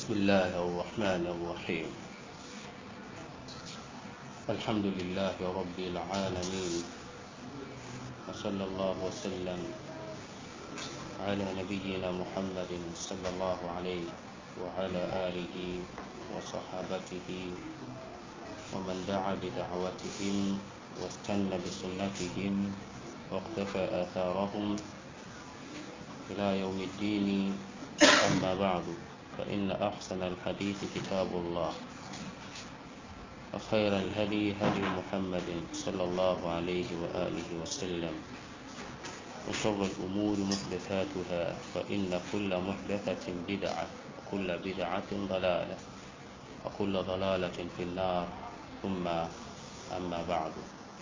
بسم الله الرحمن الرحيم الحمد لله رب العالمين وصلى الله وسلم على نبينا محمد صلى الله عليه وعلى آله وصحابته ومن دعا بدعوتهم واستنى بسنتهم واقتفى آثارهم إلى يوم الدين أما بعد فإن أحسن الحديث كتاب الله وخير الهدي هدي محمد صلى الله عليه وآله وسلم وشر الأمور محدثاتها فإن كل محدثة بدعة وكل بدعة ضلالة وكل ضلالة في النار ثم أما بعد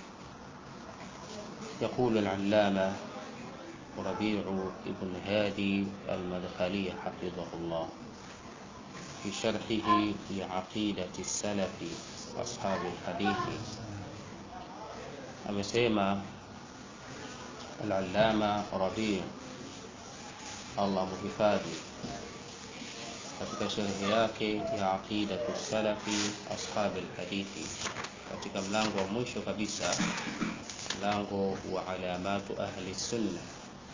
يقول العلامة ربيع بن هادي المدخلي حفظه الله في شرحه لعقيدة السلف أصحاب الحديث amesema al-allama Rabi Allah muhifadhi katika sharhi yake ya aqidatu salafi ashab al-hadithi katika mlango wa mwisho kabisa mlango wa alamatu ahli sunna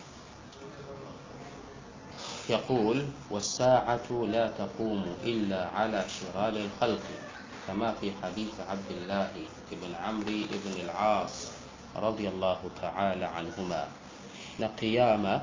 يقول والساعة لا تقوم إلا على شرار الخلق كما في حديث عبد الله بن عمرو بن العاص رضي الله تعالى عنهما نقياما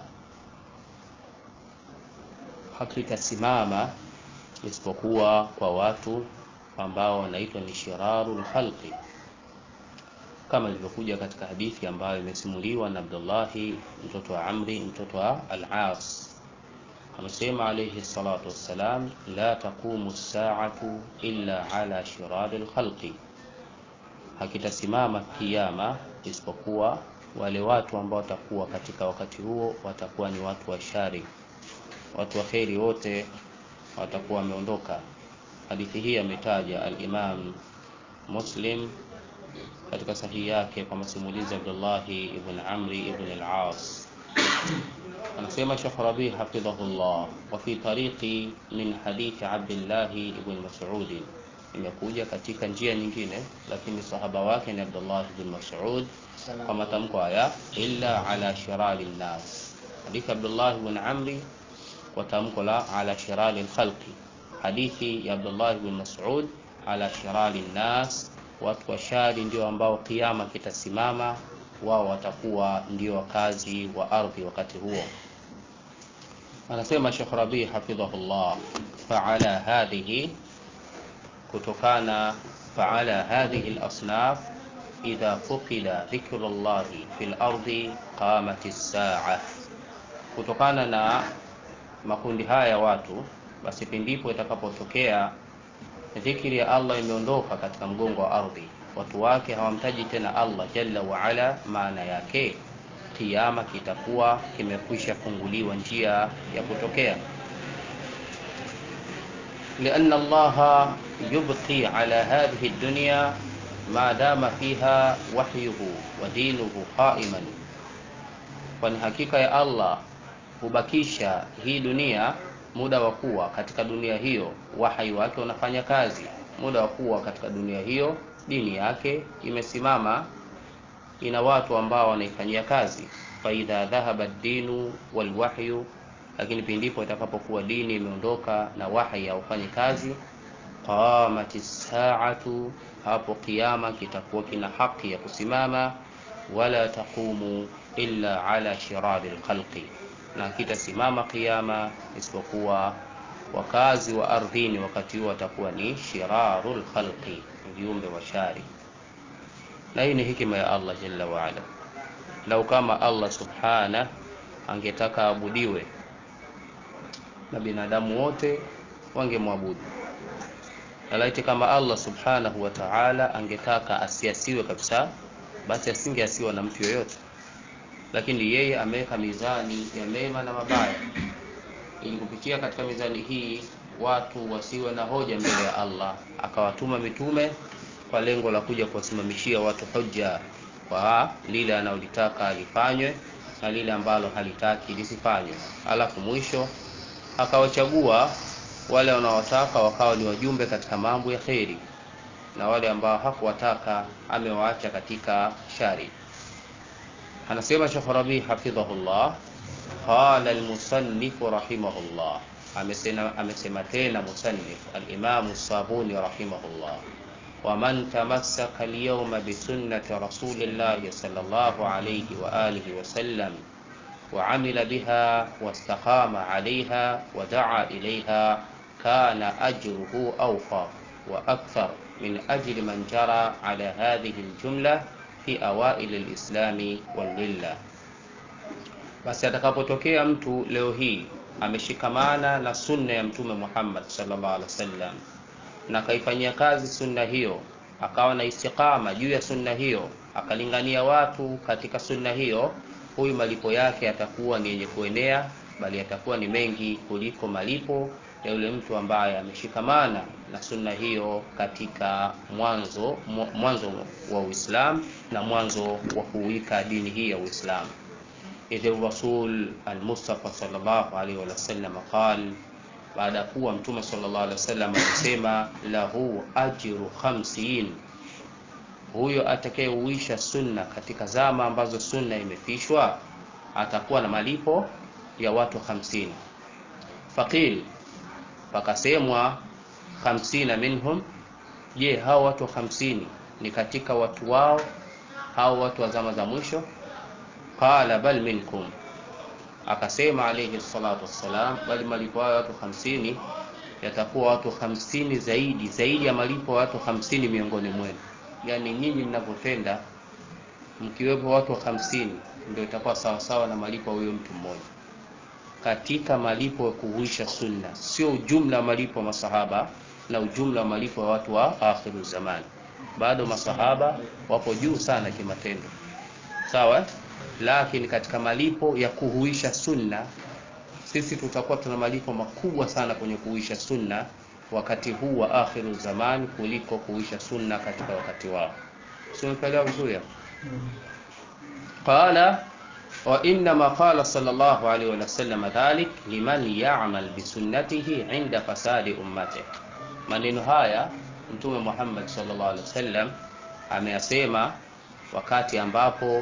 hakitasimama isipokuwa kwa watu ambao wanaitwa ni shirarul khalqi kama ilivyokuja katika hadithi ambayo imesimuliwa na Abdullahi mtoto wa Amri mtoto wa Al-As amesema alayhi salatu wassalam la taqumu as-sa'atu illa ala shiraril khalqi hakitasimama kiyama isipokuwa wale watu ambao watakuwa katika wakati huo watakuwa ni watu wa shari watu wa kheri wote watakuwa wameondoka hadithi hii ametaja al-Imam Muslim katika sahihi yake kwa masimulizi Abdullah ibn Amri ibn al-As anasema Sheikh Rabi hafidhahullah wa fi tariqi min hadithi Abdullah ibn Mas'ud imekuja katika njia nyingine lakini sahaba wake ni Abdullah ibn Mas'ud kwa matamko haya illa ala shirari nas hadithi Abdullah ibn Amri kwa tamko la ala shirari al-khalqi hadithi ya Abdullah ibn Mas'ud ala shirari nas watu wa shari ndio ambao kiama kitasimama wao watakuwa ndio wakazi wa ardhi wakati huo anasema Sheikh Rabi hafidhahullah fa'ala hadhihi kutokana fa'ala hadhihi al-asnaf idha fuqida dhikrullah fil ardi qamat as-sa'a kutokana na makundi haya ya watu basi pindipo itakapotokea dhikri ya Allah imeondoka katika mgongo wa ardhi watu wake hawamtaji tena Allah jalla wa ala maana yake kiyama kitakuwa kimekwisha funguliwa njia ya kutokea لأن الله يبقي على هذه الدنيا ما دام فيها وحيه ودينه قائما kwani hakika ya Allah hubakisha hii dunia muda wa kuwa katika dunia hiyo wahai wake unafanya kazi muda wa kuwa katika dunia hiyo dini yake imesimama ina watu ambao wanaifanyia kazi faidha dhahaba dinu walwahyu lakini pindipo itakapokuwa dini imeondoka na wahi haufanyi kazi qamati saatu hapo kiama kitakuwa kina haki ya kusimama wala taqumu illa ala shirari lkhalqi na kitasimama kiama isipokuwa wakazi wa ardhini wakati huo watakuwa ni shirarul khalqi viumbe wa shari na hii ni hikima ya Allah jalla wa ala lau kama Allah subhana angetaka abudiwe na binadamu wote wangemwabudu na laiti kama Allah subhanahu wa ta'ala angetaka asiasiwe kabisa basi asingeasiwa na mtu yoyote lakini yeye ameweka mizani ya mema na mabaya ili kupitia katika mizani hii watu wasiwe na hoja mbele ya Allah akawatuma mitume kwa lengo la kuja kuwasimamishia watu hoja kwa lile analolitaka lifanywe na lile ambalo halitaki lisifanywe alafu mwisho akawachagua wale wanaowataka wakawa ni wajumbe katika mambo ya kheri na wale ambao hakuwataka amewaacha katika shari anasema Sheikh Rabi hafidhahullah qala almusannif rahimahullah amesema amesema tena musannif al-Imam Sabuni rahimahullah ومن تمسك اليوم بسنة رسول الله صلى الله عليه وآله وسلم وعمل بها واستقام عليها ودعا إليها كان أجره أوفر وأكثر من أجر من جرى على هذه الجملة في أوائل الإسلام والملة basi atakapotokea mtu leo hii ameshikamana na sunna ya mtume Muhammad sallallahu alaihi wasallam na akaifanyia kazi sunna hiyo akawa na istiqama juu ya sunna hiyo akalingania watu katika sunna hiyo huyu malipo yake yatakuwa ni yenye kuenea bali yatakuwa ni mengi kuliko malipo ya yule mtu ambaye ameshikamana na sunna hiyo katika mwanzo mwanzo wa Uislamu na mwanzo wa kuwika dini hii ya Uislamu idh rasul al-Mustafa sallallahu alaihi wasallam qala baada ya kuwa mtume sallallahu alaihi wasallam alisema lahu ajru khamsin huyo atakayeuisha sunna katika zama ambazo sunna imefishwa atakuwa na malipo ya watu hamsini faqil pakasemwa hamsina minhum je hao watu hamsini ni katika watu wao hao watu wa zama za mwisho qala bal minkum akasema alayhi salatu wassalam bali malipo hayo watu hamsini yatakuwa watu hamsini zaidi zaidi ya malipo ya watu hamsini miongoni mwenu yani nyinyi mnavyotenda mkiwepo watu hamsini ndio itakuwa sawasawa na malipo ya huyo mtu mmoja katika malipo ya kuhuisha sunna sio ujumla wa malipo wa masahaba na ujumla wa malipo wa watu wa akhiru zamani bado masahaba wapo juu sana kimatendo sawa lakini katika malipo ya kuhuisha sunna sisi tutakuwa tuna malipo makubwa sana kwenye kuhuisha sunna wakati huu wa akhiru zamani kuliko kuhuisha sunna katika wakati wao simepelewa vizuri hapo qala wa inma qala sallallahu alaihi wasallam dhalik liman ya'mal bisunnatihi inda fasadi ummati maneno haya mtume Muhammad sallallahu alaihi wasallam ameyasema wakati ambapo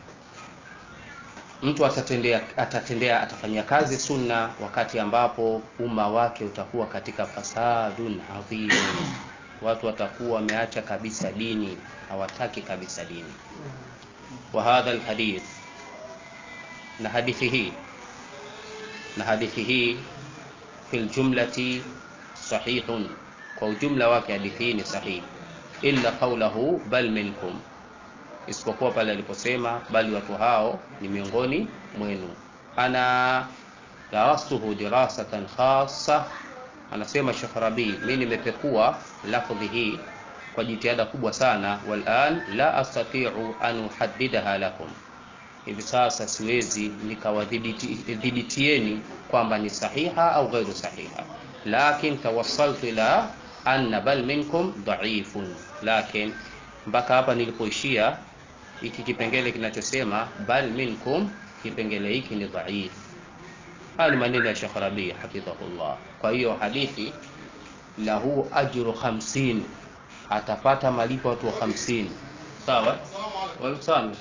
mtu atatendea atatendea atafanyia kazi sunna wakati ambapo umma wake utakuwa katika fasadun adhim watu watakuwa wameacha kabisa dini hawataki kabisa dini wa hadha alhadith na hadithi hii na hadithi hii fil jumlati sahihun kwa ujumla wake hadithi hii ni sahihi illa qawluhu bal minkum isipokuwa pale aliposema bali watu hao ni miongoni mwenu ana darastuhu dirasatan khassa anasema Sheikh Rabi mimi nimepekua lafdhi hii kwa jitihada kubwa sana walan la astati'u an uhaddidaha lakum hivi sasa siwezi nikawadhibitieni kwamba ni sahiha au ghairu sahiha lakin tawassaltu ila anna bal minkum dha'ifun lakin mpaka hapa nilipoishia hiki kipengele kinachosema bal minkum kipengele hiki ni dhaif haya ni maneno ya Sheikh Rabi hafidhahullah kwa hiyo hadithi lahu ajru 50 atapata malipo watu wa 50 sawa walisana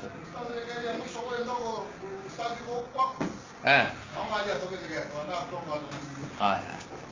eh haya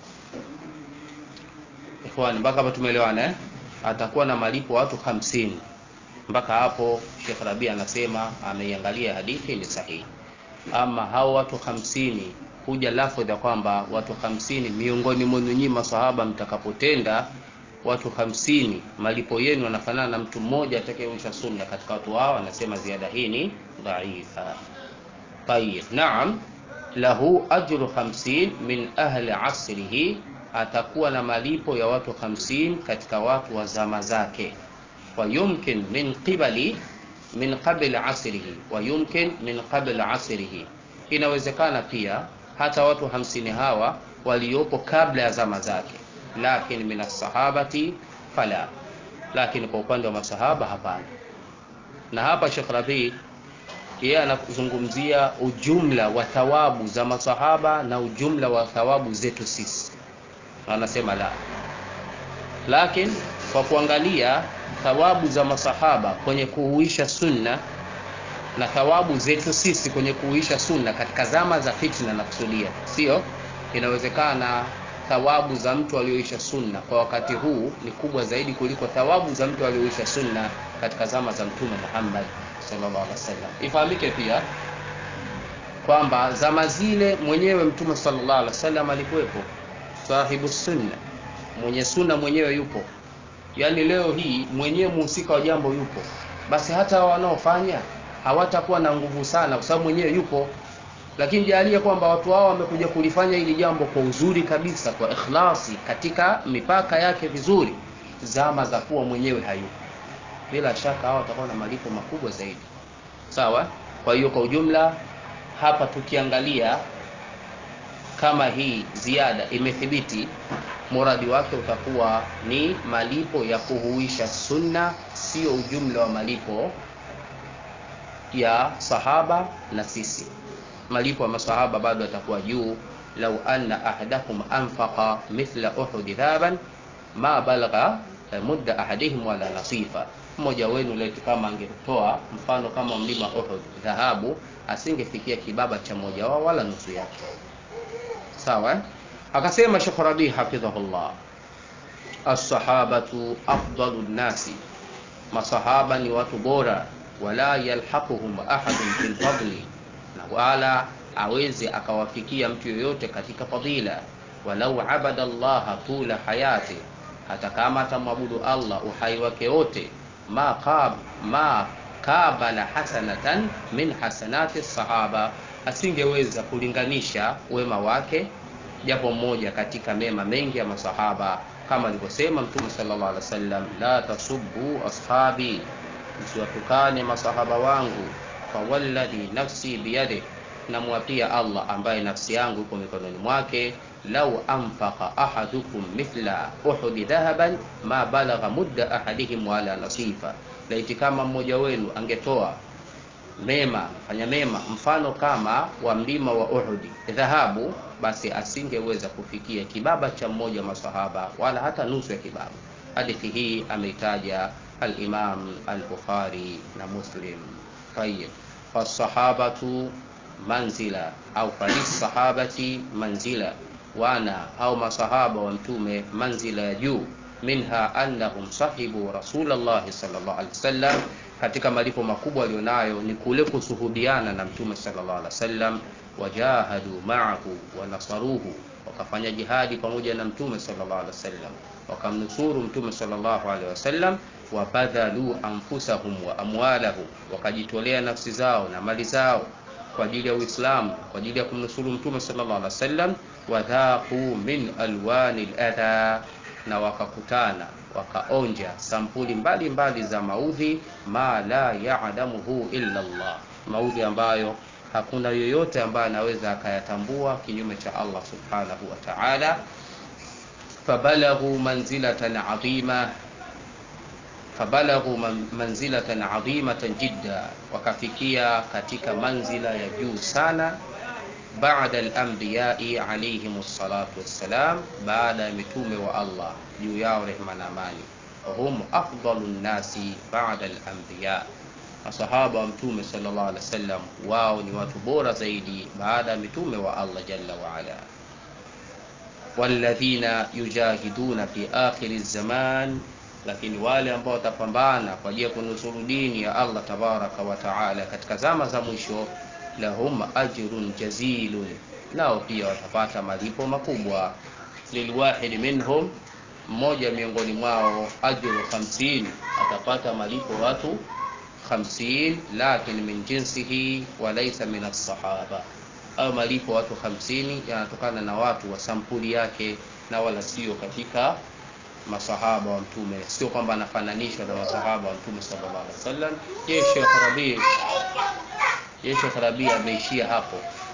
ikhwani mpaka hapa tumeelewana eh atakuwa na malipo watu hamsini mpaka hapo Sheikh Rabi anasema ameiangalia hadithi ni sahihi ama hao watu hamsini kuja lafdha kwamba watu hamsini miongoni mwenu nyinyi masahaba mtakapotenda watu hamsini malipo yenu yanafanana na mtu mmoja atakayeonyesha sunna katika watu hao anasema ziada hii ni dhaifa tayib naam lahu ajru 50 min ahli asrihi atakuwa na malipo ya watu 50 katika watu wa zama zake wa yumkin min qibali min qabl asrihi wa yumkin min qabl asrihi inawezekana pia hata watu 50 hawa waliopo kabla ya zama zake lakini min sahabati fala lakini kwa upande wa masahaba hapana na hapa Sheikh Rabi yeye anazungumzia ujumla wa thawabu za masahaba na ujumla wa thawabu zetu sisi anasema la lakini kwa kuangalia thawabu za masahaba kwenye kuhuisha sunna na thawabu zetu sisi kwenye kuhuisha sunna katika zama za fitna na kusudia sio inawezekana thawabu za mtu aliyoisha sunna kwa wakati huu ni kubwa zaidi kuliko thawabu za mtu aliyoisha sunna katika zama za mtume Muhammad sallallahu alaihi wasallam ifahamike pia kwamba zama zile mwenyewe mtume sallallahu alaihi wasallam alikuwepo sahibu sunna mwenye sunna mwenyewe yupo yaani leo hii mwenyewe muhusika wa jambo yupo basi hata wanaofanya hawatakuwa na nguvu sana kwa sababu mwenyewe yupo lakini jalia kwamba watu hao wamekuja kulifanya hili jambo kwa uzuri kabisa kwa ikhlasi katika mipaka yake vizuri zama za kuwa mwenyewe hayupo bila shaka hao watakuwa na malipo makubwa zaidi sawa kwa hiyo kwa ujumla hapa tukiangalia kama hii ziada imethibiti muradi wake utakuwa ni malipo ya kuhuisha sunna sio ujumla wa malipo ya sahaba na sisi malipo ya masahaba bado yatakuwa juu lau anna ahadakum anfaqa mithla uhudi dhahaban ma balagha mudda ahadihim wala nasifa mmoja wenu letu kama angetoa mfano kama mlima Uhud dhahabu asingefikia kibaba cha mmoja wao wala nusu yake sawa eh? akasema Sheikh Rabi hafidhahullah as-sahabatu afdalu nnasi masahaba ni watu bora wala yalhaquhum ahadun fil fadli na wala aweze akawafikia mtu yoyote katika fadila walau abada allaha tula hayati hata kama atamwabudu Allah uhai wake wote ma qab ma kabala hasanatan min hasanati sahaba asingeweza kulinganisha wema wake japo mmoja katika mema mengi ya masahaba kama alivyosema mtume sallallahu alaihi wasallam la tasubbu ashabi msiwatukane masahaba wangu fawalladhi nafsi biyadihi namwapia Allah ambaye nafsi yangu iko mikononi mwake lau anfaqa ahadukum mithla uhudi dhahaban ma balagha mudda ahadihim wala nasifa laiti kama mmoja wenu angetoa mema fanya mema mfano kama wa mlima wa Uhudi dhahabu basi asingeweza kufikia kibaba cha mmoja masahaba wala hata nusu ya kibaba hadithi hii ameitaja al-Imam al-Bukhari na Muslim tayyib fasahabatu manzila au falisahabati manzila wana au masahaba wa mtume manzila ya juu minha annahum sahibu rasulullah sallallahu alaihi wasallam katika malipo makubwa alionayo ni kule kusuhubiana na mtume sallallahu alaihi wasallam wajahadu ma'ahu wa nasaruhu wakafanya jihadi pamoja na mtume sallallahu alaihi wasallam wakamnusuru mtume sallallahu alaihi wasallam wabadhalu anfusahum wa amwalahum wakajitolea nafsi zao na mali zao kwa ajili ya Uislamu kwa ajili ya kumnusuru mtume sallallahu alaihi wasallam wadhaqu min alwani aladha na wakakutana wakaonja sampuli mbalimbali mbali za maudhi ma la ya'lamuhu illa Allah maudhi ambayo hakuna yoyote ambaye anaweza akayatambua kinyume cha Allah subhanahu wa ta'ala fabalaghu manzilatan adhima fabalaghu manzilatan adhimatan jidda wakafikia katika manzila ya juu sana baada al-anbiya'i alayhim salatu wassalam baada ya mitume wa Allah juu yao rehma na amani hum afdalun nasi baada al-anbiya masahaba wa mtume sallallahu alaihi wasallam wao ni watu bora zaidi baada ya mitume wa Allah jalla wa ala walladhina yujahiduna fi akhir zaman lakini wale ambao watapambana kwa ajili ya kunusuru dini ya Allah tabaraka wa taala katika zama za mwisho lahum ajrun jazilun nao pia watapata malipo makubwa lilwahid minhum mmoja miongoni mwao ajru 50 atapata malipo watu 50 lakini min jinsihi wa laysa min as-sahaba au malipo watu 50 yanatokana na watu wa sampuli yake na wala sio katika masahaba wa mtume sio kwamba anafananishwa na masahaba wa mtume sallallahu alaihi wasallam yeye Sheikh Rabi yeye Sheikh Rabi ameishia hapo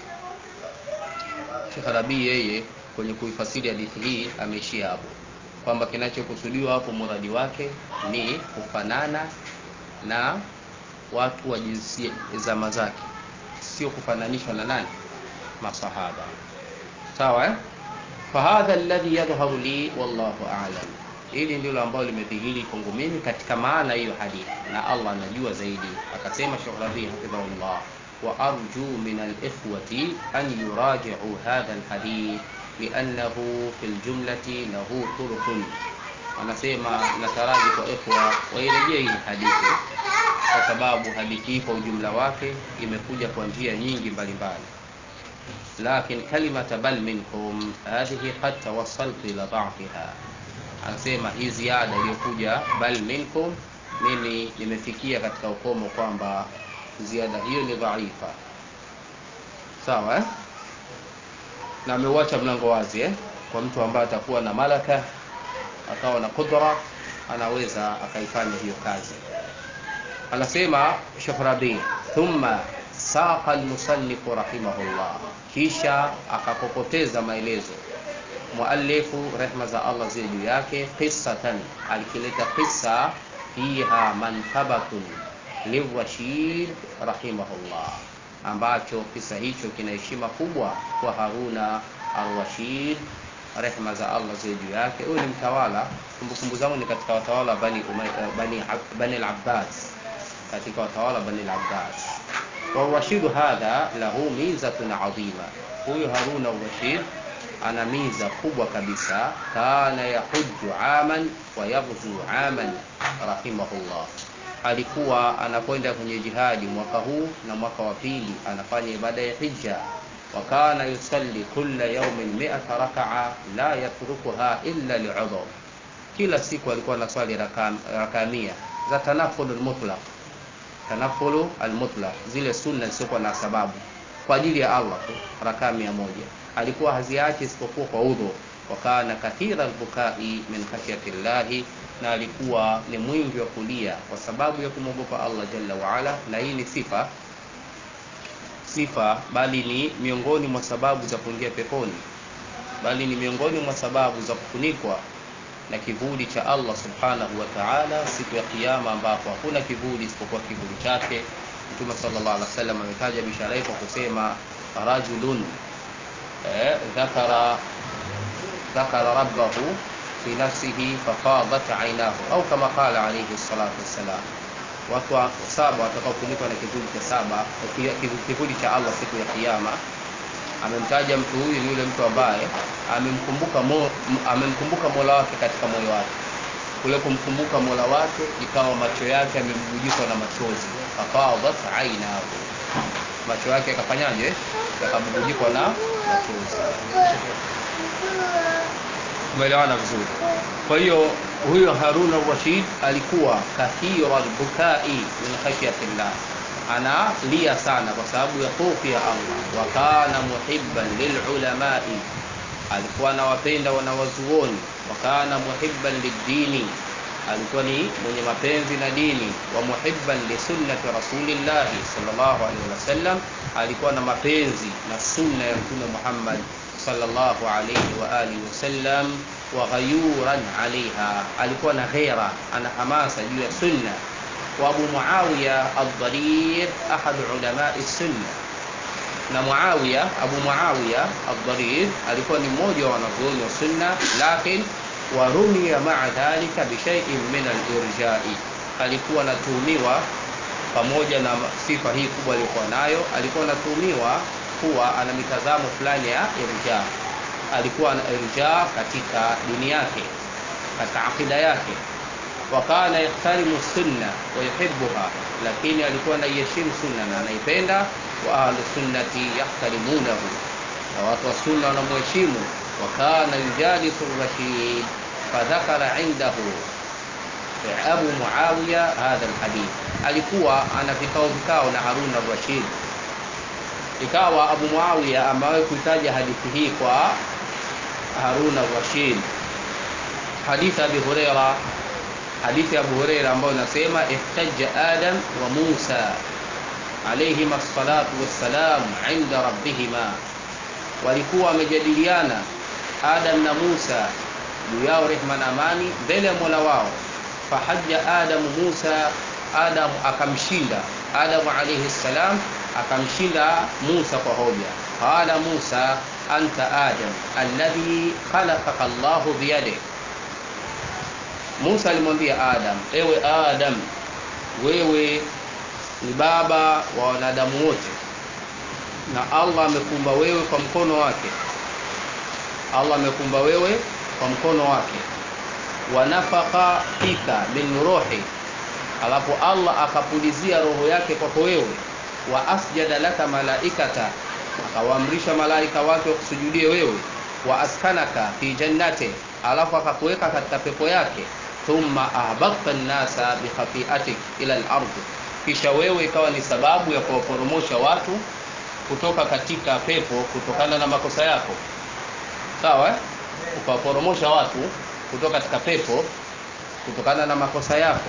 Sheikh Rabi yeye kwenye kuifasiri hadithi hii ameishia hapo kwamba kinachokusudiwa hapo muradi wake ni kufanana na watu wa jinsia zama zake sio kufananishwa na nani masahaba sawa eh fahadha alladhi yadhharu li wallahu a'lam hili ndilo ambalo limedhihiri kwangu mimi katika maana hiyo hadithi na allah anajua zaidi akasema shekh rabii hafidhahullah wa arju min alikhwati an yurajiu hadha alhadith liannahu fi ljumlati lahu turuqun anasema nataraji kwa ikhwa wairejee hii hadithi kwa sababu hadithi hii kwa ujumla wake imekuja kwa njia nyingi mbalimbali lakin kalimata bal minkum hadhihi qad tawassaltu ila dhafiha anasema hii ziada iliyokuja bal minkum mimi nimefikia katika ukomo kwamba ziada hiyo ni dhaifa sawa eh? na ameuacha mlango wazi eh? kwa mtu ambaye atakuwa na malaka akawa na qudra anaweza akaifanya hiyo kazi anasema Sheikh Rabi thumma saqa almusannifu rahimahullah kisha akapopoteza maelezo muallifu rehma za Allah ziwe juu yake qissatan alikileta qissa fiha mankabatun liwashid rahimahullah ambacho kisa hicho kina heshima kubwa kwa Haruna Arwashid rehma za Allah ziwe juu yake huyu ni mtawala kumbukumbu zangu ni katika watawala bani Umay, bani, bani al-Abbas katika watawala bani al-Abbas والرشيد هذا له ميزة عظيمة huyu Haruna Rashid ana miza kubwa kabisa kana yahuju aman wa yaghzu aman rahimahullah alikuwa anakwenda kwenye jihadi mwaka huu na mwaka wa pili anafanya ibada ya hija wa kana yusalli kulla yawmin mi'ata raka'a la yatrukuha illa li'udhr kila siku alikuwa anaswali rakaa mia za tanaful mutlaq tanafulu almutlaq zile sunna zisizokuwa na sababu kwa ajili ya Allah tu rakaa mia moja alikuwa haziachi isipokuwa kwa udhu wa kana kathira albukai min khashyati llahi na alikuwa ni mwingi wa kulia kwa sababu ya kumwogopa Allah jalla waala na hii ni sifa sifa bali ni miongoni mwa sababu za kuingia peponi bali ni miongoni mwa sababu za kufunikwa na kivuli cha Allah subhanahu wa ta'ala siku ya kiyama ambapo hakuna kivuli isipokuwa kivuli chake Mtume sallallahu alaihi wasallam ametaja bishara kwa kusema rajulun eh, dhakara dhakara rabbahu fi nafsihi fafadat aynahu au kama qala alayhi salatu wassalam watu saba watakaofunikwa na kivuli cha saba kivuli cha Allah siku ya kiyama amemtaja mtu huyu ni yule mtu ambaye amemkumbuka mo, amemkumbuka Mola wake katika moyo wake kule kumkumbuka Mola wake ikawa macho yake yamebubujikwa na machozi fafadat ainahu macho yake yakafanyaje yakabubujikwa na machozi umeelewana vizuri kwa hiyo huyo Harun al-Rashid alikuwa kathira al-bukai min khashyati llah analia sana kwa sababu ya hofu ya Allah wa kana muhibban lilulamai alikuwa anawapenda wanawazuoni wa kana muhibban lidini alikuwa ni mwenye mapenzi na dini wa muhibban li sunnati rasulillahi sallallahu alaihi wasallam alikuwa na mapenzi na sunna ya mtume Muhammad sallallahu alaihi wa alihi wasallam wa ghayuran alaiha alikuwa na ghera ana hamasa juu ya sunna wa Abu Muawiya ad-Dharir ahad ulama sunna na Muawiya Abu Muawiya ad-Dharir alikuwa ni mmoja wa wanazuoni wa sunna lakini warumia maa dhalika bishaiin min alirjai, alikuwa anatuhumiwa pamoja na sifa hii kubwa aliyokuwa nayo, alikuwa anatuhumiwa kuwa ana mitazamo fulani ya irja, alikuwa ana irja katika dini yake, katika akida yake. Wa kana yahtarimu sunna wa yuhibbuha, lakini alikuwa anaiheshimu sunna na anaipenda. Wa ahlu sunnati yahtarimunahu, na watu wa sunna wanamheshimu وكان يجالس الرشيد فذكر عنده أبو معاوية هذا الحديث alikuwa ana vikao vikao na Harun al-Rashid ikawa Abu Muawiya amewahi kuitaja hadithi hii kwa Harun al-Rashid hadithi Abi Huraira hadithi Abu Huraira ambayo inasema ihtajja Adam wa Musa alayhima as-salatu was-salam 'inda rabbihima walikuwa wamejadiliana Adam na Musa juu yao rehma na amani mbele ya Mola wao. Fahaja Adamu Musa, Adam akamshinda Adamu alayhi salam akamshinda Musa kwa hoja. Qala Musa, anta adam alladhi khalaqaka Allahu biyadihi Musa alimwambia Adam, ewe Adam, wewe ni baba wa wanadamu wote, na Allah amekumba wewe kwa mkono wake. Allah amekumba wewe kwa mkono wake, wa nafaka fika min ruhi, alafu Allah akapulizia roho yake kwako wewe, wa asjada laka malaikata, akawaamrisha malaika wake wakusujudie wewe, wa askanaka fi jannati, alafu akakuweka katika pepo yake thumma ahbabta nnasa bikhafiatik ila al-ardh, kisha wewe ikawa ni sababu ya kuwaporomosha watu kutoka katika pepo kutokana na makosa yako, sawa eh? Ukawaporomosha watu kutoka katika pepo kutokana na makosa yako.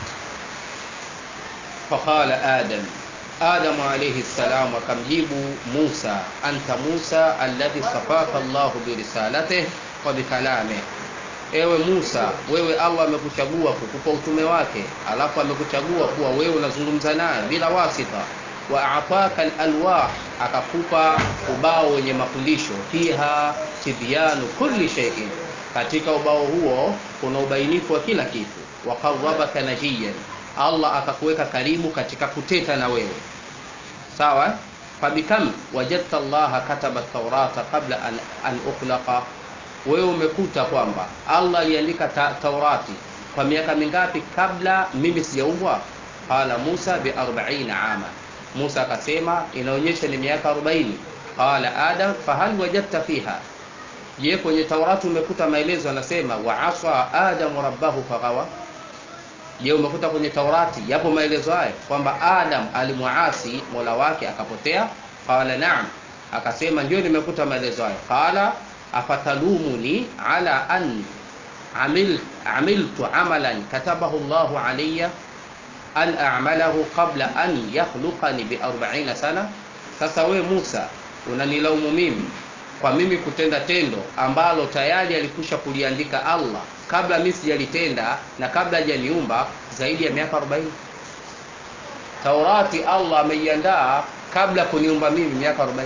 Faqala Adam, Adamu alayhi salam akamjibu Musa, anta Musa alladhi safaka Allahu birisalatihi wa bikalamihi Ewe Musa, wewe Allah amekuchagua kukupa utume wake, alafu amekuchagua kuwa wewe unazungumza naye bila wasita. Wa ataka alalwah, akakupa ubao wenye mafundisho, fiha tibyanu kulli shay'in, katika ubao huo kuna ubainifu wa kila kitu. Wa qarrabaka najiyan, Allah akakuweka karibu katika kuteta na wewe, sawa. Fabikam wajadta Allah kataba taurata qabla an, an ukhlaqa wewe umekuta kwamba Allah aliandika ta Taurati kwa miaka mingapi kabla mimi sijaumbwa? Qala Musa bi 40 ama, Musa akasema inaonyesha ni miaka 40. Qala Adam fahal wajadta fiha, je, kwenye Taurati umekuta maelezo anasema wa asa Adamu rabbahu faghawa? Je, umekuta kwenye Taurati yapo maelezo hayo kwamba Adam alimuasi Mola wake akapotea? Qala naam, akasema ndio nimekuta maelezo hayo. Qala afatalumuni ala an amil, amiltu amalan katabahu Allahu alayya an a'malahu qabla an yakhluqani bi 40 sana. Sasa we Musa unanilaumu mimi kwa mimi kutenda tendo ambalo tayari alikusha kuliandika Allah kabla mimi sijalitenda na kabla hajaniumba zaidi ya miaka 40. Taurati Allah ameiandaa kabla kuniumba mimi miaka 40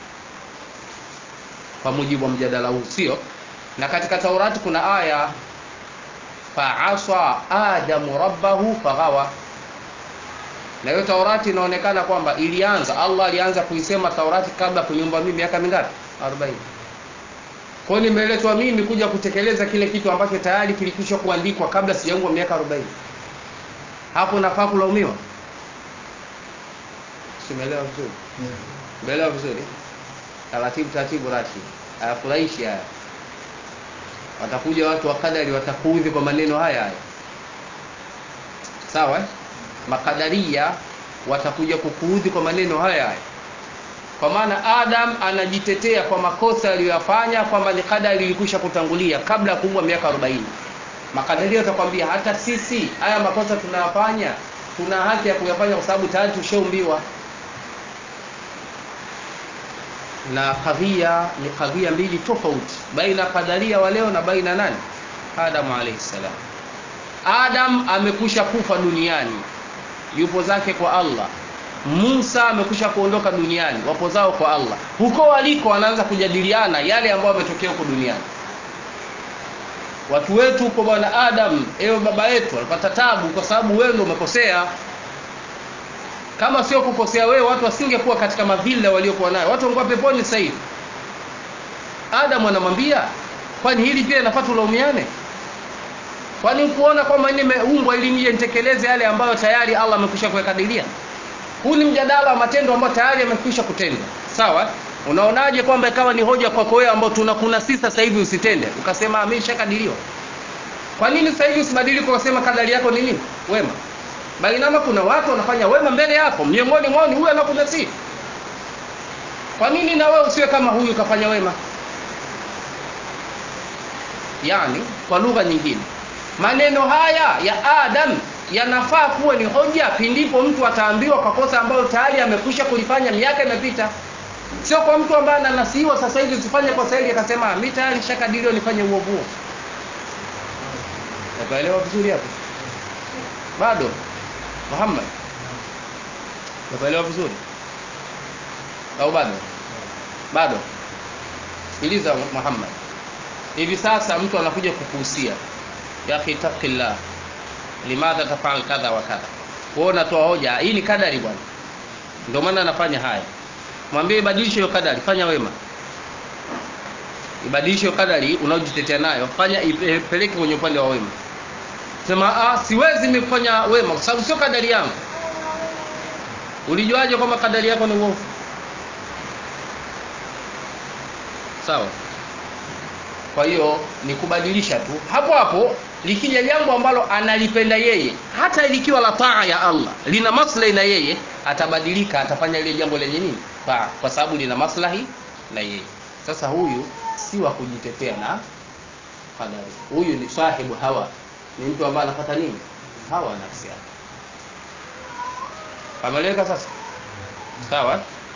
kwa mujibu wa mjadala huu, sio? Na katika Taurati kuna aya faasa adamu rabbahu faghawa, na hiyo Taurati inaonekana kwamba ilianza, Allah alianza kuisema Taurati kabla kuniumba mimi miaka mingapi? 40. Kwa hiyo nimeletwa mimi kuja kutekeleza kile kitu ambacho tayari kilikwisha kuandikwa kabla sijaumbwa miaka 40. Hapo nafaa kulaumiwa? Simeelewa vizuri? Umeelewa vizuri? taratibu taratibu rati hayafurahishi haya. Watakuja watu wa kadari watakuudhi kwa maneno haya haya, sawa eh? Makadaria watakuja kukuudhi kwa maneno haya haya, kwa maana Adam anajitetea kwa makosa aliyoyafanya kwamba ni kadari ilikwisha kutangulia kabla ya kuumbwa miaka 40. Makadaria watakwambia hata sisi haya makosa tunayafanya, tuna haki ya kuyafanya kwa sababu tayari tushaumbiwa na kadhia ni kadhia mbili tofauti baina kadaria wa leo na baina nani Adam alayhi salam. Adam amekusha kufa duniani, yupo zake kwa Allah. Musa amekusha kuondoka duniani, wapo zao kwa Allah. Huko waliko wanaanza kujadiliana yale ambayo yametokea huko duniani. Watu wetu huko, bwana Adam, ewe baba yetu, alipata tabu kwa sababu wewe ndio umekosea kama sio kukosea wewe, watu wasingekuwa katika mavilla waliokuwa nayo, watu wangekuwa peponi sasa hivi. Adamu anamwambia, kwani hili pia inafaa tulaumiane? Kwani kuona kwamba nimeumbwa ili nije nitekeleze yale ambayo tayari Allah amekwisha kuyakadiria? Huu ni mjadala wa matendo ambayo tayari yamekwisha kutendwa, sawa? Unaonaje kwamba ikawa ni hoja kwako wewe ambao tunakuna sisi sasa hivi usitende, ukasema ameshakadiriwa? Kwa nini sasa hivi usibadilike ukasema kadari yako ni nini? Wema bainama kuna watu wanafanya wema mbele yako, miongoni mwao ni huyu anakunasihi. Kwa nini na wewe usiwe kama huyu kafanya wema? Yani, kwa lugha nyingine, maneno haya ya Adam yanafaa kuwa ni hoja pindipo mtu ataambiwa kwa kosa ambalo tayari amekwisha kulifanya, miaka imepita. Sio kwa mtu ambaye ananasihiwa sasa hivi usifanye kosa hili akasema mimi tayari nishakadiriwa nifanye uovu huo. Naelewa vizuri hapo? Bado Muhammad, nakuelewa vizuri au bado? Bado sikiliza Muhammad hivi sasa mtu anakuja kukuhusia ya akhi taqillah limadha tafal kadha wa kadha wewe unatoa hoja hii ni kadari bwana ndio maana anafanya haya mwambie ibadilishe hiyo kadari fanya wema ibadilishe hiyo kadari unaojitetea nayo fanya ipeleke kwenye upande wa wema sema ah siwezi mimi kufanya wema kwa sababu sio kadari yangu ulijuaje kwamba kadari yako ni uovu sawa kwa hiyo ni kubadilisha tu hapo hapo likija jambo ambalo analipenda yeye hata likiwa la taa ya Allah lina maslahi na yeye atabadilika atafanya lile jambo lenye nini taa kwa sababu lina maslahi na yeye sasa huyu si wa kujitetea na kadari huyu ni sahibu hawa ni mtu ambaye anapata nini hawa nafsi yake ameleka sasa sawa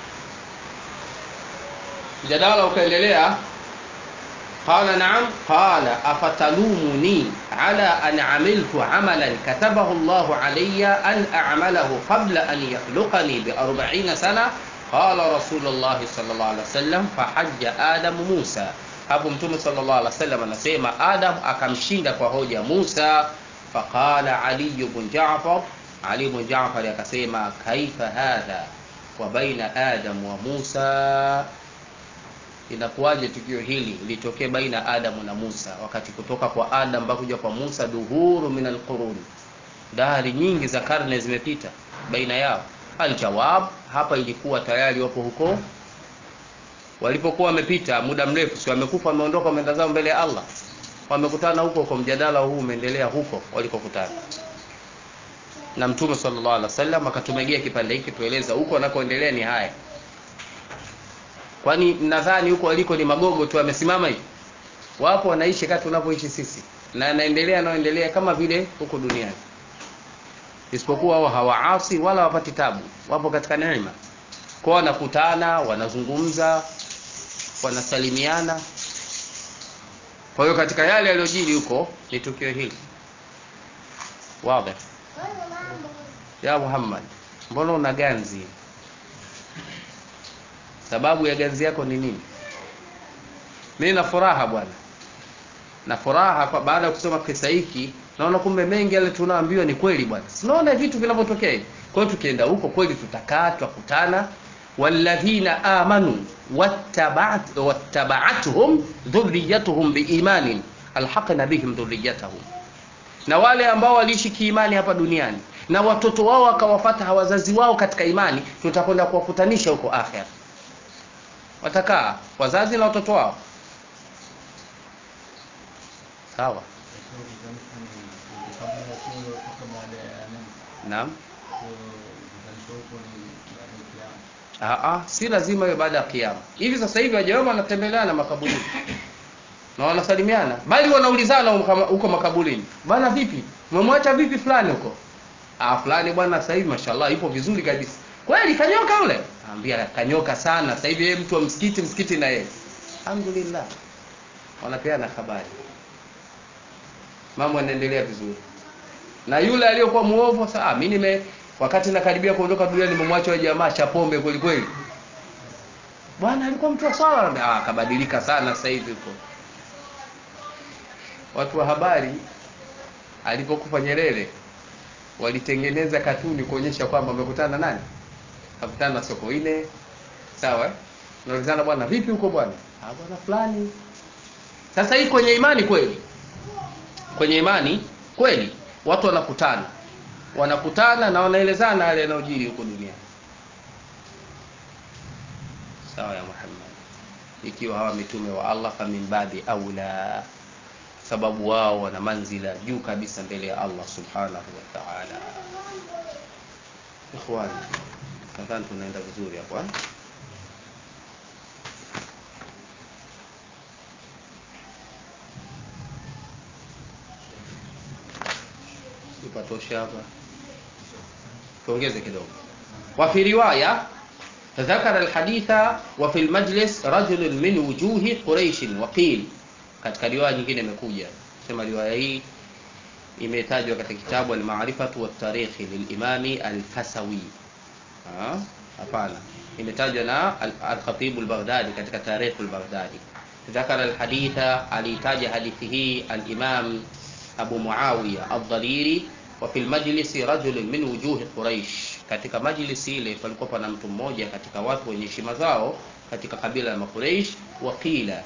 mjadala ukaendelea قال نعم قال أفتلومني على أن عملت عملا كتبه الله علي أن أعمله قبل أن يخلقني بأربعين سنة قال رسول الله صلى الله عليه وسلم فحج آدم موسى hapo mtume sallallahu alaihi wasallam anasema adam akamshinda kwa hoja musa faqala ali ibn ja'far ali ibn ja'far akasema kaifa hadha wa baina adam wa musa inakuwaje tukio hili litokee baina adamu na musa wakati kutoka kwa adam mpaka kuja kwa musa duhuru min alqurun dahari nyingi za karne zimepita baina yao aljawab hapa ilikuwa tayari wapo huko walipokuwa wamepita muda mrefu si wamekufa wameondoka wameenda zao mbele ya allah wamekutana huko huko mjadala huu umeendelea huko walikokutana na mtume sallallahu alaihi wasallam akatumegea kipande hiki tueleza huko anakoendelea ni haya kwani mnadhani huko waliko ni magogo tu amesimama hivi wapo wanaishi kati tunavyoishi sisi na anaendelea anaoendelea kama vile huko duniani isipokuwa wao hawaasi wala wapati tabu wapo katika neema kwa wanakutana wanazungumza wanasalimiana kwa hiyo katika yale yaliyojiri huko ni tukio hili wazi ya Muhammad mbona una ganzi sababu ya ganzi yako ni nini mimi na furaha bwana na furaha kwa baada ya kusoma kisa hiki naona kumbe mengi yale tunaambiwa ni kweli bwana sinaona vitu vinavyotokea kwa hiyo tukienda huko kweli tutakaa tutakutana walladhina amanu wattaba'at wattaba'atuhum dhurriyyatuhum biimanin alhaqna bihim dhurriyyatahum na wale ambao waliishi kiimani hapa duniani na watoto wao wakawafata wazazi wao katika imani tutakwenda kuwakutanisha huko akhera watakaa wazazi na watoto wao sawa naam Aa, si lazima iwe baada ya kiyama hivi sasa hivi wajawema wanatembeleana makaburini na wanasalimiana bali wanaulizana huko makaburini bana vipi umemwacha vipi fulani huko ah fulani bwana sasa hivi mashallah ipo vizuri kabisa kweli kanyoka ule ambia kanyoka sana sasa hivi yeye mtu wa msikiti msikiti na yeye alhamdulillah wanapeana habari mambo yanaendelea vizuri na yule aliyokuwa muovu sasa ah, mimi nime wakati nakaribia kuondoka duniani nimemwacha yule jamaa cha pombe kweli kweli bwana alikuwa mtu wa swala ah akabadilika sana sasa hivi huko watu wa habari alipokufa Nyerere walitengeneza katuni kuonyesha kwamba amekutana nani akutana na Sokoine sawa naulizana bwana vipi huko bwana ah bwana fulani sasa hii kwenye imani kweli kwenye imani kweli watu wanakutana wanakutana na wanaelezana yale yanayojiri huko duniani sawa ya Muhammad ikiwa hawa mitume wa Allah famin babi aula sababu wao wana manzila juu kabisa mbele ya Allah subhanahu wa ta'ala ikhwani nadhani tunaenda vizuri hapo ipatosha hapa tuongeze kidogo wa fi riwaya ذكر الحديث وفي المجلس رجل من وجوه قريش وقيل katika riwaya nyingine imekuja sema riwaya hii imetajwa katika kitabu al-Ma'rifatu wa Tarikh lil-Imami al-Fasawi hapana imetajwa na al-Khatib al-Baghdadi katika Tarikh al-Baghdadi ذكر الحديث alitaja hadithi hii al-Imam Abu Muawiya al-Dhariri wa fil majlisi rajulun min wujuhi Quraish, katika majlisi ile palikuwa pana mtu mmoja katika watu wenye heshima zao katika kabila la Makuraish. Waqila,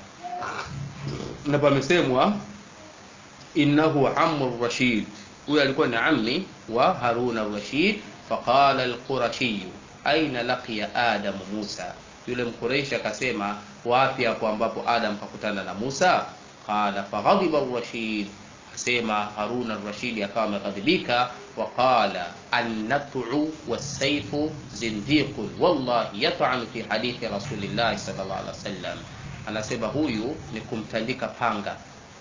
na pamesemwa innahu ammu Rashid, huyo alikuwa ni ammi wa Harun ar-Rashid. Faqala al-Qurashi aina laqiya Adam Musa, yule Mkuraishi akasema wapi hapo ambapo Adam kakutana na Musa? Qala faghadiba ar-Rashid sema Harun ar-Rashid akawa ameghadhibika, waqala annatu wasaifu zindiqun wallahi yat'anu fi hadithi rasulillahi sallallahu alaihi wasallam, anasema huyu ni kumtandika panga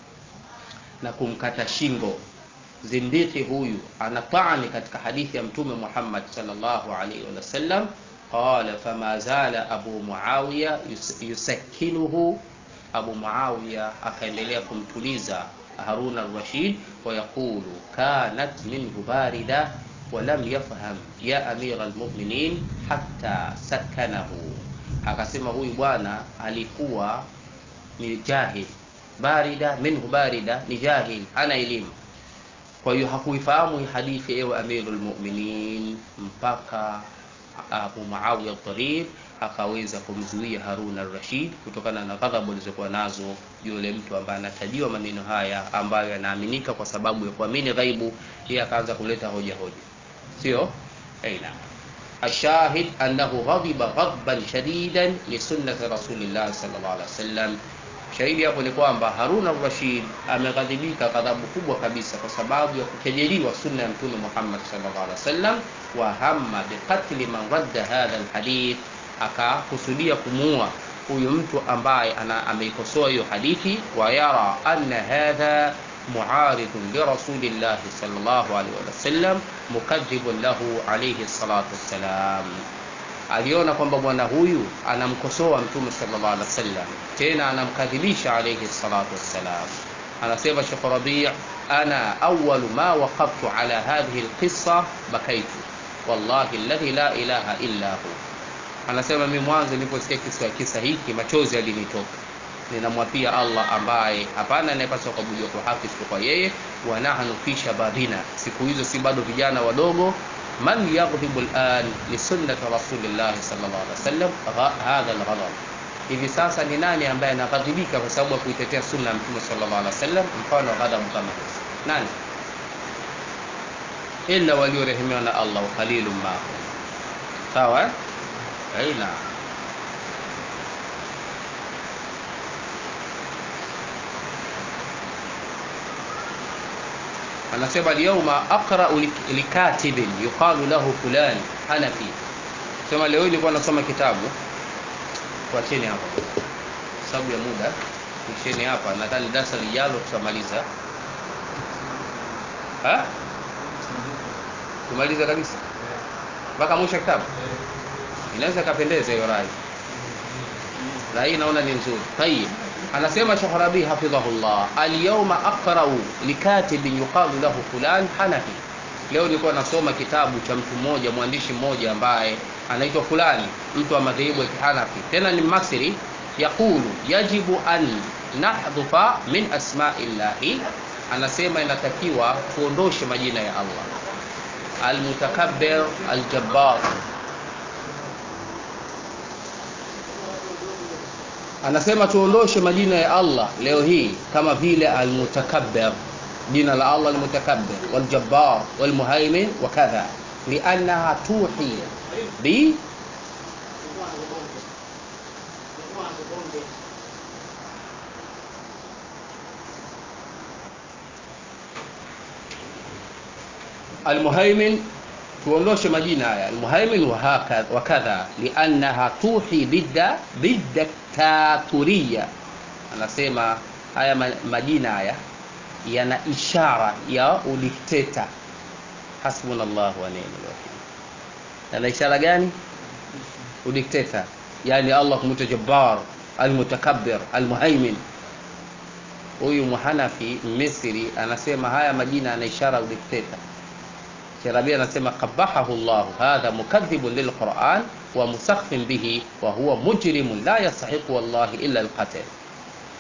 na kumkata shingo. Zindiki huyu anataani katika hadithi ya Mtume Muhammad sallallahu alaihi wasallam. Qala fama zala Abu Muawiya yusakinuhu, Abu Muawiya akaendelea kumtuliza Harun ar-Rashid wa yaqulu kanat minhu barida wa lam yafham ya amira al-mu'minin hatta sakanahu, akasema huyu bwana alikuwa ni jahil. Barida minhu barida ni jahil, ana elimu, kwa hiyo hakuifahamu hii hadithi, ewe amiru al-mu'minin, mpaka Abu Muawiya ad-Dharir akaweza kumzuia Harun ar-Rashid kutokana na ghadhabu alizokuwa nazo yule mtu ambaye anatajiwa maneno haya ambayo yanaaminika kwa sababu ya kuamini ghaibu. Yeye akaanza kuleta hoja hoja, sio aina ashahid annahu ghadiba ghadban shadidan li sunnati rasulillah sallallahu alaihi wasallam. Shahidi hapo ni kwamba Harun ar-Rashid ameghadhibika ghadhabu kubwa kabisa kwa sababu ya kukejeliwa sunna ya Mtume Muhammad sallallahu alaihi wasallam, wa hamma biqatli man radda hadha alhadith akakusudia kumuua huyu mtu ambaye ameikosoa hiyo hadithi, wa yara anna hadha muaridun li rasulillahi sallallahu alaihi wasallam mukadhibun lahu alayhi salatu wassalam. Aliona kwamba bwana huyu anamkosoa mtume sallallahu alaihi wasallam, tena anamkadhibisha alayhi salatu wassalam. Anasema Sheikh Rabi' ana awwalu ma waqaftu ala hadhihi alqissa bakaitu wallahi alladhi la ilaha illa hu Anasema mimi mwanzo niliposikia kisa kisa hiki machozi yalinitoka. Ninamwapia Allah ambaye hapana anayepaswa kuabudiwa kwa haki isipokuwa yeye. Wa nahnu fi shababina, siku hizo si bado vijana wadogo. Man yaghdhibu al'an li sunnati rasulillah sallallahu alaihi wasallam hadha al-ghadab, hivi sasa ni nani ambaye anaghadhibika kwa sababu ya kuitetea sunna ya Mtume sallallahu alaihi wasallam? Mfano ghadhabu kama hizo nani? Illa waliorehemiwa na Allah, wa qalilun ma sawa eh? Aina anasema alyawma aqra'u likatibin yuqalu lahu fulan Hanafi. Sema leo nilikuwa nasoma kitabu, tuacheni hapa sababu ya muda, tuisheni hapa. Nadhani darasa lijalo tutamaliza, tumaliza kabisa mpaka mwisho wa kitabu inaweza kapendeza hiyo rai rai, naona ni nzuri. Tayib, anasema Sheikh Rabi hafidhahullah, alyawma aqra'u likatibin yuqalu lahu fulan Hanafi. Leo nilikuwa nasoma kitabu cha mtu mmoja, mwandishi mmoja ambaye anaitwa fulani, mtu wa madhehebu ya Kihanafi, tena ni Masri. Yaqulu yajibu an nahdhufa min asma'illahi, anasema inatakiwa tuondoshe majina ya Allah, almutakabbir, aljabbar anasema tuondoshe majina ya Allah leo hii kama vile almutakabbir, jina la Allah almutakabbir, waljabbar, walmuhaimin wa kadha, liannaha tuhi bi almuhaimin tuondoshe majina haya almuhaimin wa kadha liannaha tuhi bidda bidaktaturia. Anasema haya majina haya yana ishara ya udikteta. Hasbunallahu wa ni'mal wakil. Yana ishara gani? Udikteta, yani Allah kumwita Jabbar, almutakabbir, almuhaimin. Huyu muhanafi Misri anasema haya majina yana ishara udikteta. Sherabi anasema qabahahu llahu hadha mukadhibun lilquran wa musakhfin bihi wa huwa mujrimun la yastahiqu wallahi illa alqatl.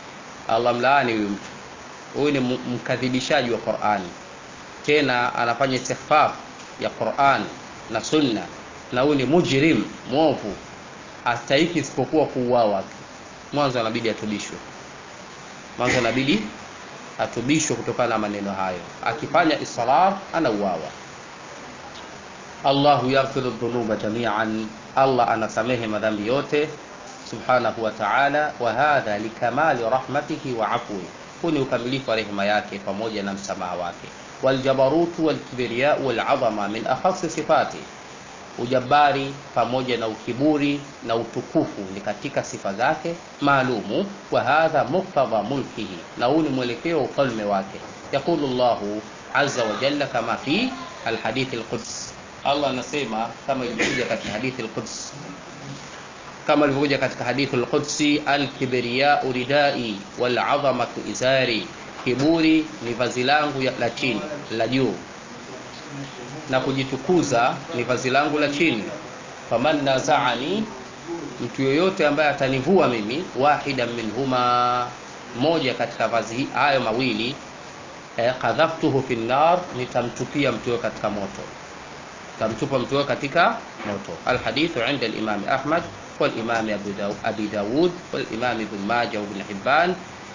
Allah mlaani huyu mtu huyu ni mkadhibishaji wa Qur'ani tena anafanya istighfar ya Qur'an na sunna na huyu ni mujrim mwovu hastahiki isipokuwa kuuawa tu mwanzo anabidi atubishwe mwanzo anabidi atubishwe kutokana na maneno hayo akifanya israr anauawa Allahu yaghfiru dhunuba jami'an Allah anasamehe madhambi yote subhanahu wa ta'ala wa hadha likamali rahmatihi wa afwi huu ni ukamilifu wa rehema yake pamoja na msamaha wake waljabarutu walkibriya walazama min akhasi sifati ujabari pamoja na ukiburi na utukufu ni katika sifa zake maalumu wa hadha muktadha mulkihi na huu ni mwelekeo wa ufalme wake yaqulu llahu azza wa jalla kama fi alhadithi alquds allah anasema kama ilivyokuja katika hadithi alquds kama ilivyokuja katika hadithi alqudsi alkibriyau ridai walazamatu izari kiburi ni vazi langu la chini la juu na kujitukuza ni vazi langu la chini faman nazaani mtu yoyote ambaye atanivua mimi wahidan minhuma moja katika vazi hayo mawili eh, kadhaftuhu fi nnar nitamtupia mtu huyo katika moto tamtupa mtu huyo katika moto alhadithu inda alimami ahmad والإمام أبو داود, أبي داود والإمام ابن ماجه وابن حبان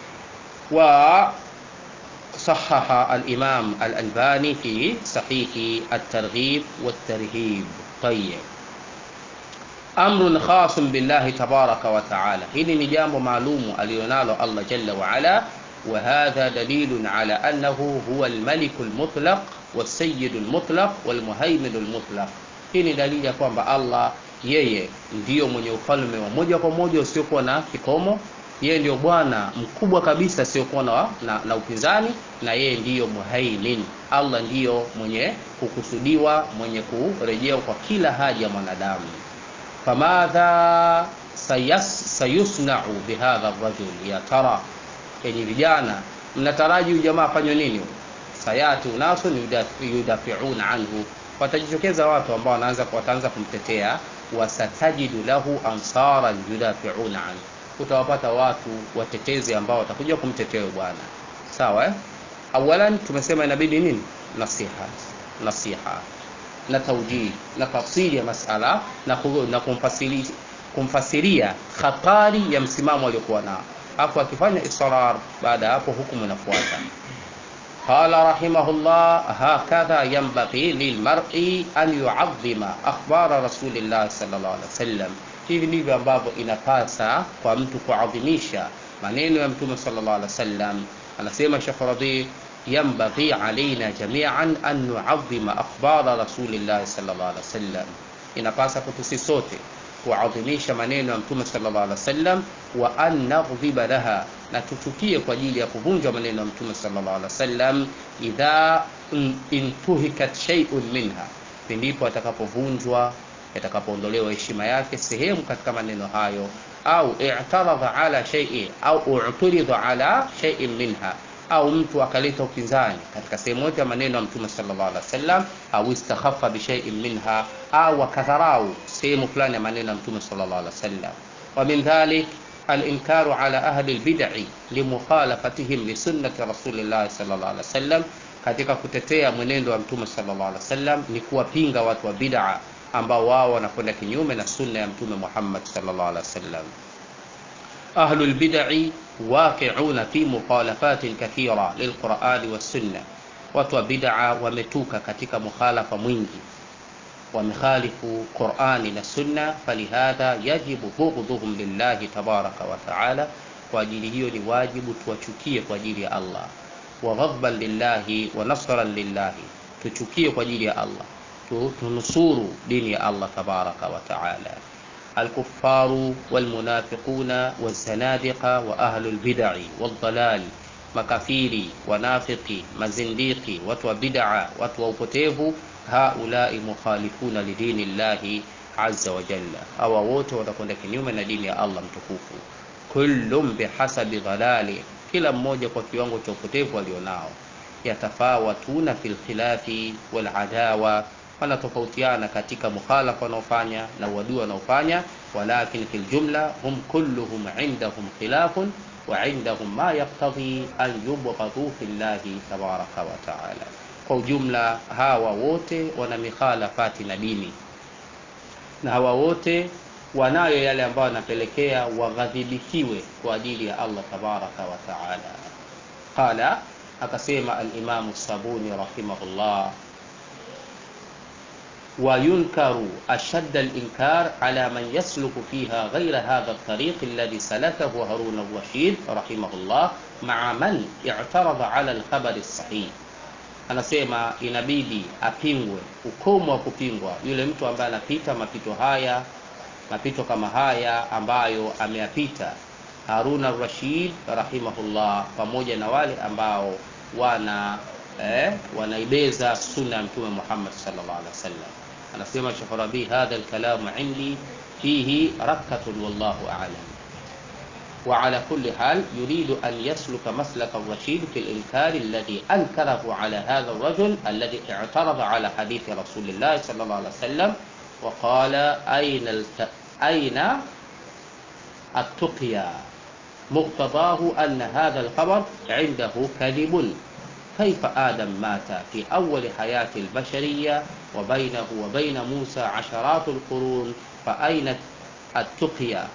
وصحح الإمام الألباني في صحيح الترغيب والترهيب طيب أمر خاص بالله تبارك وتعالى هذه نجام معلوم اليونال الله جل وعلا وهذا دليل على أنه هو الملك المطلق والسيد المطلق والمهيمن المطلق hii dalili ya kwamba allah yeye ndiyo mwenye ufalme wa moja kwa moja usiokuwa na kikomo yeye ndiyo bwana mkubwa kabisa asiokuwa na, na, na upinzani na yeye ndiyo muhaimin allah ndiyo mwenye kukusudiwa mwenye kurejea kwa kila haja ya mwanadamu famadha sayas, sayusnau bihadha rajul ya tara yenye vijana mnataraji huyu jamaa afanywe nini sayati unasun yudafiuna anhu watajitokeza watu ambao wanaanza wataanza kumtetea wasatajidu lahu ansaran yudafiuna anhu utawapata watu watetezi ambao watakuja kumtetea bwana sawa eh? awalan tumesema inabidi nini nasiha nasiha na taujih na tafsiri ya masala na, na kumfasiri, kumfasiria khatari ya msimamo aliokuwa nao hapo akifanya israr baada ya hapo hukumu inafuata قال رحمه الله هكذا ينبغي للمرء أن يعظم أخبار رسول الله صلى الله عليه وسلم hivi ndivyo ambavyo inapasa kwa mtu kuadhimisha maneno ya mtume sallallahu alaihi wasallam anasema Sheikh Radhi ينبغي علينا جميعا أن نعظم أخبار رسول الله صلى الله عليه وسلم inapasa kwetu sisi sote kuadhimisha maneno ya mtume sallallahu alaihi wasallam wa an naghdhiba laha na tuchukie kwa ajili ya kuvunjwa maneno ya mtume sallallahu alaihi wasallam idha intuhikat shay'un minha pindipo atakapovunjwa yatakapoondolewa heshima yake sehemu katika maneno hayo au i'taradha ala shay'i au u'turidha ala shay'in minha au mtu akaleta upinzani katika sehemu yote ya maneno ya mtume sallallahu alaihi wasallam au istakhaffa bi shay'in minha au akadharau sehemu fulani ya maneno ya mtume sallallahu alaihi wasallam wa min dhalik الإنكار على أهل البدع لمخالفتهم لسنة رسول الله صلى الله عليه وسلم katika kutetea mwenendo wa mtume sallallahu alaihi wasallam ni kuwapinga watu wa bid'a ambao wao wanakwenda kinyume na sunna ya mtume Muhammad sallallahu alaihi wasallam ahlul bid'i waqi'una fi mukhalafatin kathira lilqur'ani was-sunna watu wa bid'a wametuka katika mukhalafa mwingi wamekhalifu Qur'ani na Sunna, falihadha yajibu bughdhuhum lillahi tabaraka wa taala, kwa ajili hiyo ni wajibu tuwachukie kwa ajili ya Allah, wa ghadban lillahi wa nasran lillahi, tuchukie kwa ajili ya Allah, tunusuru dini ya Allah tabaraka wa taala. الكفار والمنافقون والزنادقة وأهل البدع والضلال makafiri wanafiki mazindiki watu wa bid'a watu wa upotevu haulai mukhalifuna lidini llahi azza wa jalla hawa wote watakwenda kinyume na dini ya allah mtukufu kullum bihasabi dhalali kila mmoja kwa kiwango cha upotevu alionao yatafawatuna fi lkhilafi waladawa wanatofautiana katika mukhalafa wanaofanya na uadui wanaofanya walakin fi ljumla hum kulluhum indahum khilafun وعندهم ما يقتضي أن يبغضوا في الله تبارك وتعالى kwa ujumla hawa wote wana mikhalafati na dini na hawa wote wanayo yale ambayo yanapelekea waghadhibikiwe kwa ajili ya allah tabaraka wa taala qala akasema alimamu sabuni rahimahullah وينكر أشد الإنكار على من يسلك فيها غير هذا الطريق الذي سلكه هارون الرشيد رحمه الله مع من اعترض على الخبر الصحيح anasema inabidi apingwe ukomo wa kupingwa yule mtu ambaye anapita mapito haya mapito kama haya ambayo ameyapita harun arrashid rahimahullah pamoja na wale ambao wana eh, wanaibeza sunna ya mtume muhammad sallallahu alaihi wasallam anasema Sheikh Rabi hadha alkalamu indi fihi rakkatun wallahu a'lam وعلى كل حال يريد أن يسلك مسلك الرشيد في الإنكار الذي أنكره على هذا الرجل الذي اعترض على حديث رسول الله صلى الله عليه وسلم وقال أين الت... أين التقيا مقتضاه أن هذا الخبر عنده كذب كيف آدم مات في أول حياة البشرية وبينه وبين موسى عشرات القرون فأين التقيا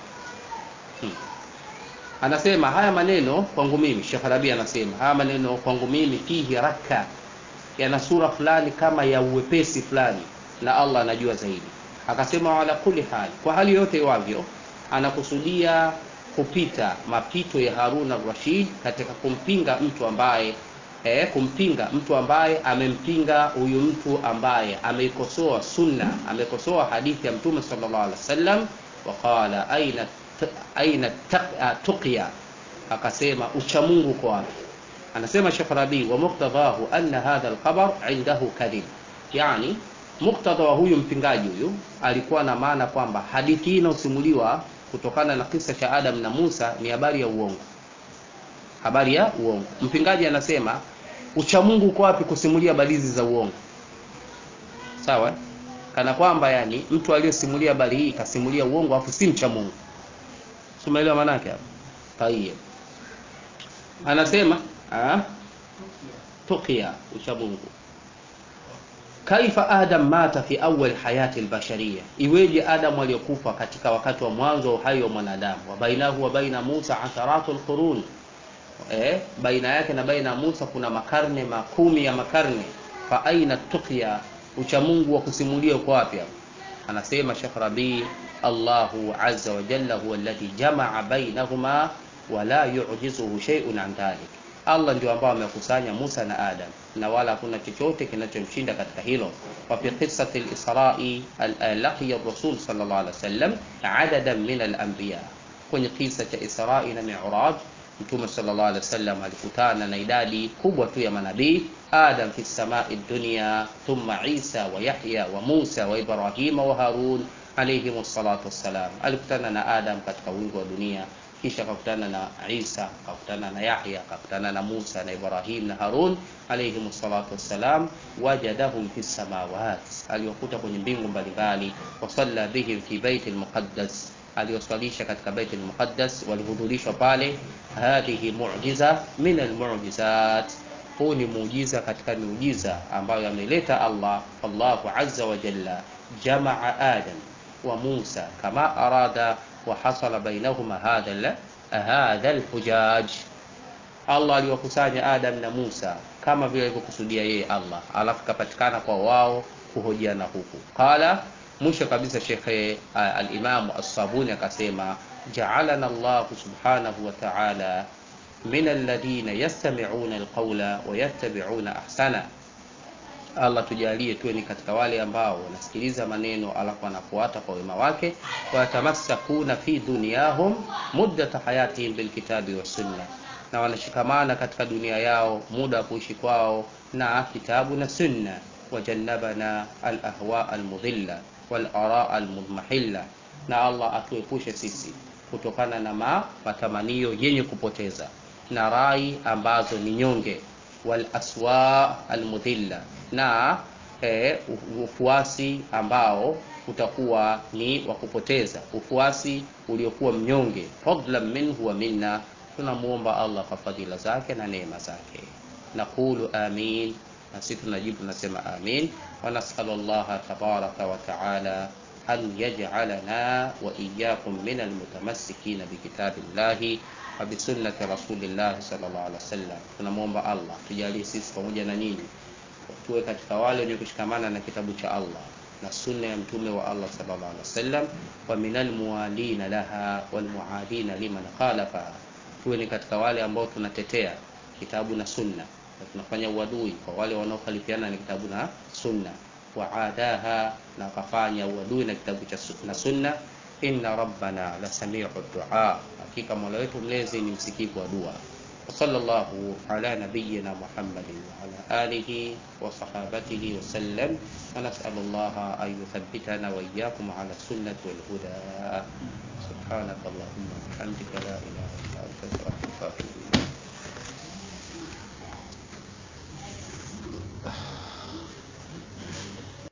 anasema haya maneno kwangu mimi Sheikh Rabi anasema haya maneno kwangu mimi fihi raka yana sura fulani kama ya uwepesi fulani na Allah anajua zaidi akasema wala kuli hali kwa hali yote iwavyo anakusudia kupita mapito ya Harun al-Rashid katika kumpinga mtu ambaye eh, kumpinga mtu ambaye amempinga huyu mtu ambaye ameikosoa sunna amekosoa hadithi ya mtume sallallahu alaihi wasallam waqala aina aina tuqya akasema uchamungu kwa wapi anasema Sheikh Rabi wa muqtadahu anna hadha al-khabar indahu kadhib yani muktadha wa huyu mpingaji huyu alikuwa na maana kwamba hadithi hii inayosimuliwa kutokana na kisa cha Adam na Musa ni habari ya uongo habari ya uongo mpingaji anasema uchamungu uko wapi kusimulia balizi za uongo sawa kana kwamba yani mtu aliyesimulia habari hii kasimulia uongo afu si mcha Mungu umeelewa maana yake hapo tayeb anasema ah tuqia ucha Mungu kaifa adam mata fi awal hayati albashariya iweje adam aliyokufa katika wakati wa mwanzo wa uhai wa mwanadamu wa bainahu wa baina Musa asharatu alqurun eh, baina yake na baina ya Musa kuna makarne makumi ya makarne fa aina tuqya uchamungu wa kusimulia uko wapi hapo anasema Sheikh Rabi Allahu azza wa jalla huwa alladhi jamaa bainahuma wala yu'jizuhu shay'un an dhalik Allah ndio ambao amekusanya Musa na Adam na wala hakuna chochote kinachomshinda katika hilo wa fi qissati al-Isra'i laqiya ar-rasul sallallahu alaihi wasallam adadan min al-anbiya kwenye kisa cha Isra'i na Mi'raj Mtume sallallahu alaihi wasallam alikutana na idadi kubwa tu ya manabii Adam fi samai dunya thumma Isa wa Yahya wa Musa wa Ibrahima wa Harun alayhim salatu wassalam alikutana na Adam katika wingi wa dunia kisha akakutana na Isa akakutana na Yahya akakutana na Musa na Ibrahim na Harun alayhim salatu wassalam wajadahum fi samawat aliwakuta kwenye mbingu mbalimbali wasalla bihim fi baitil muqaddas aliyoswalisha katika bait al-muqaddas walihudhurishwa pale hadhihi mu'jiza min al-mu'jizat huu ni muujiza katika miujiza ambayo ameleta Allah Allahu azza wa jalla jamaa Adam wa Musa kama arada wa hasala bainahuma hadha hadha al-hujaj Allah aliwakusanya Adam na Musa kama vile alivyokusudia yeye Allah alafu kapatikana kwa wao kuhojiana huku qala mwisho kabisa shekhe al-Imam as-Sabuni akasema ja'alana Allah subhanahu wa ta'ala min alladhina yastami'una al-qawla wa yattabi'una ahsana Allah tujalie tuwe ni katika wale ambao wanasikiliza maneno alafu wanafuata kwa wema wake watamassakuna fi dunyahum muddata hayatihim bilkitabi was sunna na wanashikamana katika dunia yao muda wa kuishi kwao na kitabu na sunna wajannabana al-ahwa al-mudhilla wal-ara al-mudmahilla na Allah atuepushe sisi kutokana na ma, matamanio yenye kupoteza na rai ambazo ni nyonge wal aswa almudhilla na e, ufuasi ambao utakuwa ni wa kupoteza ufuasi uliokuwa mnyonge fadlan minhu wa minna tunamuomba allah kwa fadhila zake na neema zake naqulu amin na sisi tunajibu tunasema amin wanasalu llaha tabaraka wa taala an yaj'alana wa iyyakum min almutamassikina bikitabillahi wa bisunnati rasulillahi sallallahu alaihi wasallam tunamwomba allah tujalie sisi pamoja na nyinyi tuwe katika wale wenye kushikamana na kitabu cha allah na sunna ya mtume wa allah sallallahu alaihi wasallam wa min almuwalina laha walmuadina liman khalafaha tuwe ni katika wale ambao tunatetea kitabu na sunna na tunafanya uadui kwa wale wanaokhalifiana na kitabu na sunna waadaha na wakafanya uadui na kitabu cha su- na sunna inna rabbana la samiu dua hakika mola wetu mlezi ni msikivu wa dua وصلى الله على نبينا محمد وعلى آله وصحابته وسلم ونسأل الله أن يثبتنا وإياكم على السنة والهدى سبحانك اللهم وبحمدك لا إله إلا أنت أستغفرك وأتوب إليك